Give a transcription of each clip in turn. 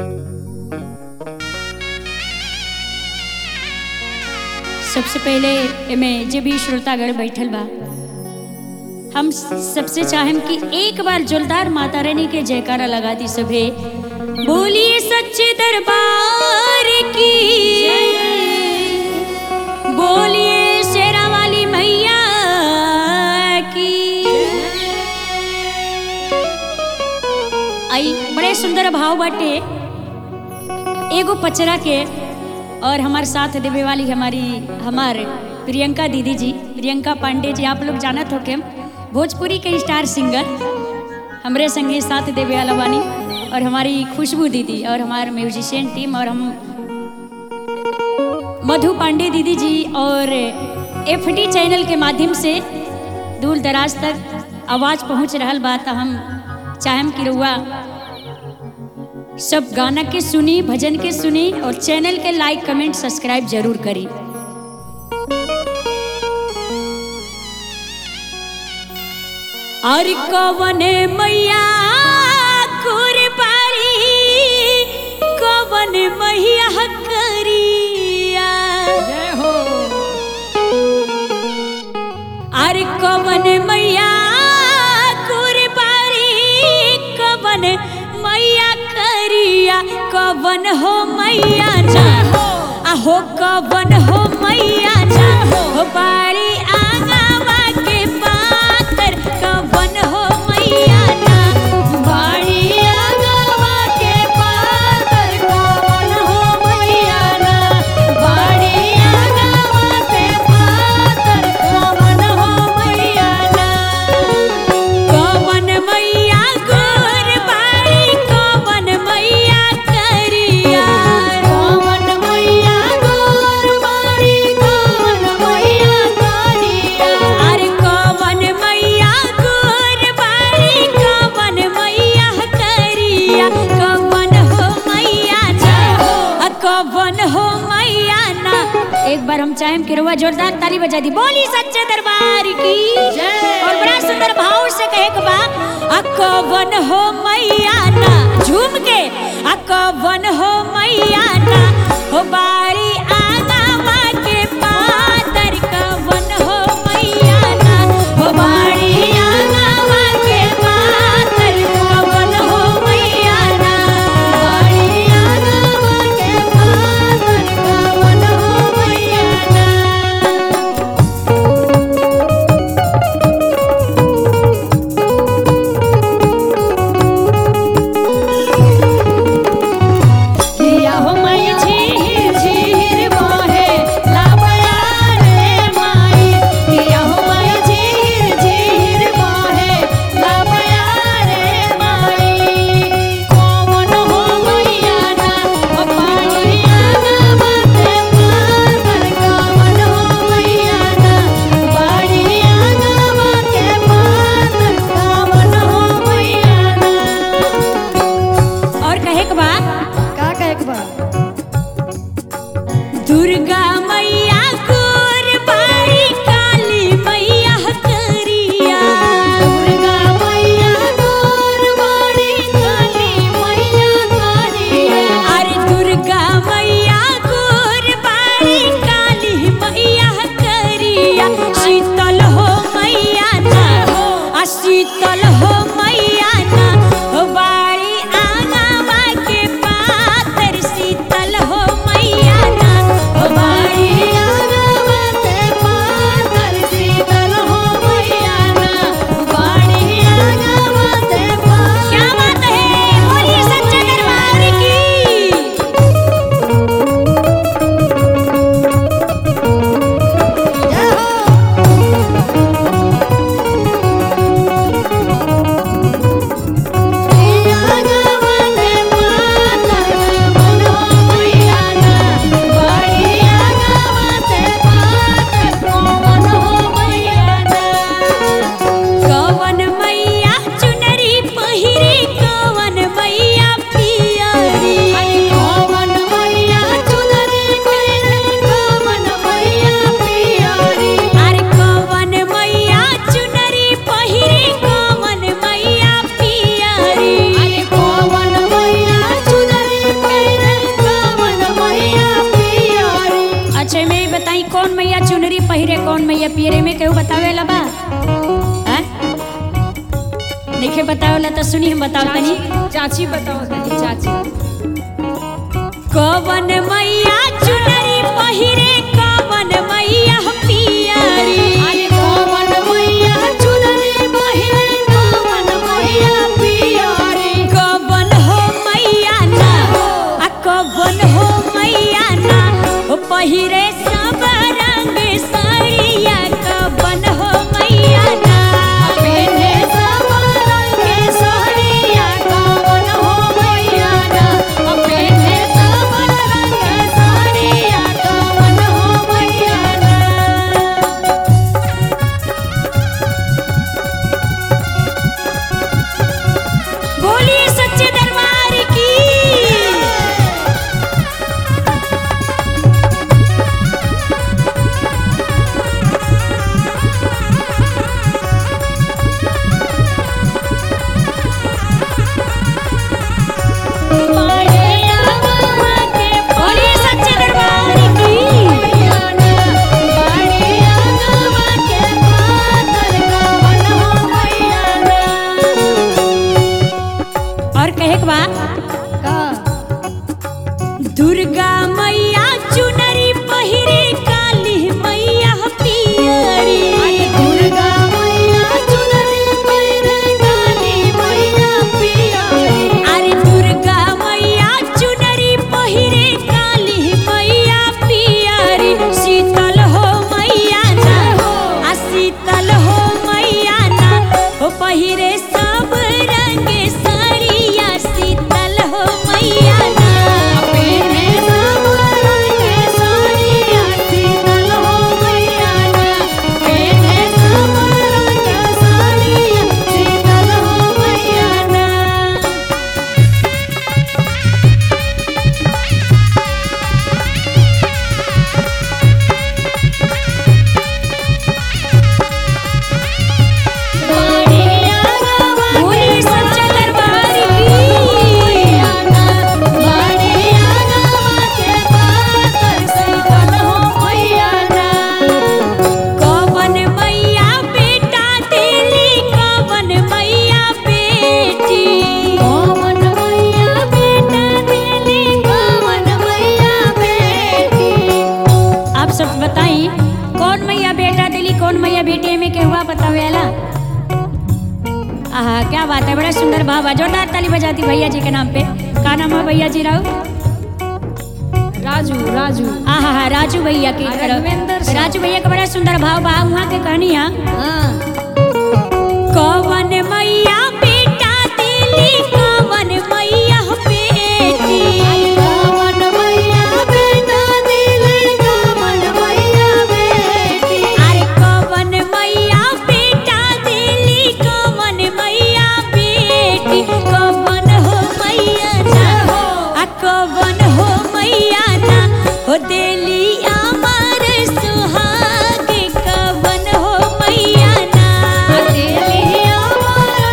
सबसे पहले एमे जे भी श्रोतागण बैठल बा हम सबसे चाहेम कि एक बार जोरदार माता रानी के जयकारा लगा दी सभे बोलिए सच्चे दरबार की बोलिए शेरा वाली मैया की आई बड़े सुंदर भाव बाटे एगो पचरा के और हमारे साथ देवे वाली हमारी हमार प्रियंका दीदी जी प्रियंका पांडे जी आप लोग जानत हो के भोजपुरी के स्टार सिंगर हमरे संगे साथ देवे वाला बानी और हमारी खुशबू दीदी और हमारे म्यूजिशियन टीम और हम मधु पांडे दीदी जी और एफ चैनल के माध्यम से दूर दराज तक आवाज़ पहुंच रहा बा तो हम चाहम कि रउआ सब गाना के सुनी भजन के सुनी और चैनल के लाइक कमेंट सब्सक्राइब जरूर करी और कवने मैया कुरबारी कवन मैया करिया जय हो अरे कवन मैया कुरबारी कवन मैया करिया कवन हो मैया ना आहो कवन हो मैया ना हो बारी आंगवा के पातर कवन हो मैया ना बारी आंगवा के पातर कवन हो मैया ना बारी आंगवा के पातर कवन हो मैया ना कवन मैया गोर बाड़ी कवन मैया करिया कवन मैया गोर बाड़ी कवन मैया करिया अरे कवन मैया गोर बाड़ी कवन मैया करिया कवन हो मैया ना आ कवन हो मैया ना एक बार हम चाहें कि रुआ जोरदार ताली बजा दी बोली सच्चे दरबार की जय। और बड़ा सुंदर भाव से कहे के बा अकवन हो मैया ना झूम के अकवन हो मैया ना हो बारी आगावा के पातर कवन हो मैया ना हो बारी आगावा के पातर कवन हो मैया ना बारी आगावा के पातर कवन हो मैया ना किया हो मैं झीर झीर में केहू बतावेला बा हैं? नइखे बतावेला तो सुनी हम बताओ तनी चाची बताओ तनी चाची कवन मैया चुनरी पहिरे कवन मैया पियरी अरे कवन मैया चुनरी पहिरे कवन मैया पियरी कवन हो मैया ना आ कवन हो मैया ना ओ पहिरे सब रंग साड़िया कवन हो मैया ना पेने सब रंग के साड़िया कवन हो मैया ना पेने सब रंग के साड़िया कवन हो मैया ना बोलिए सच्चे दरबार की बोलिए सच्चे दरबार की और कहे के बा दुर्गा मैया चुनरी पहिरे काली मैया पियरी अरे दुर्गा मैया चुनरी पहिरे काली मैया पियरी शीतल हो मैया ना आ शीतल हो मैया ना ओ पहिरे सब रंग साड़िया शीतल हो मैया ना बोलिए सच्चा दरबार की कवन मैया बेटा देली कवन मैया बेटी आप सब बताई कौन मैया बेटा दिली कौन मैया बेटी में के हुआ बतावेला आहा क्या बात है बड़ा सुंदर भाव है जोरदार ताली बजाती भैया जी के नाम पे का नाम है भैया जी राव राजू राजू आहा हा राजू भैया की राघवेंद्र सिंह। राजू भैया का बड़ा सुंदर भाव बा वहाँ के कहानी है हाँ कवन मैया बेटा दिली कवन मैया बेटी अरे कवन मैया बेटा दिली कवन मैया बेटी कवन हो मैया ना आ कवन हो मैया ना हो देली अमर सुहाग कवन हो मैया ना अकेली अमर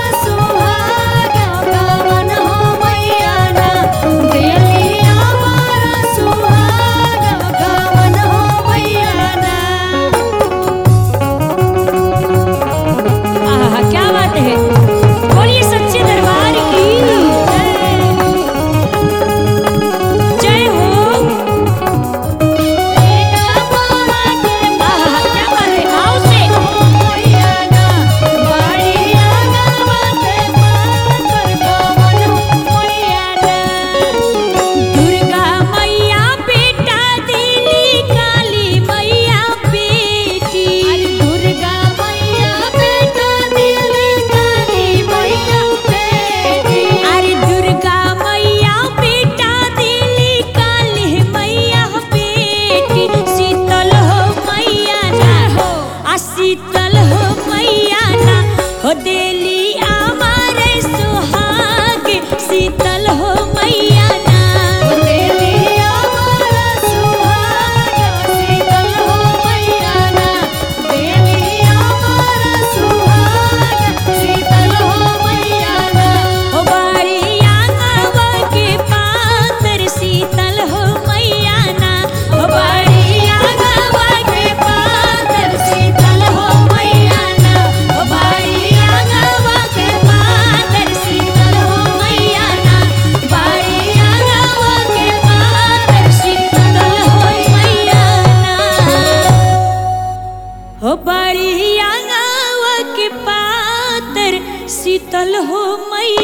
शीतल हो मैया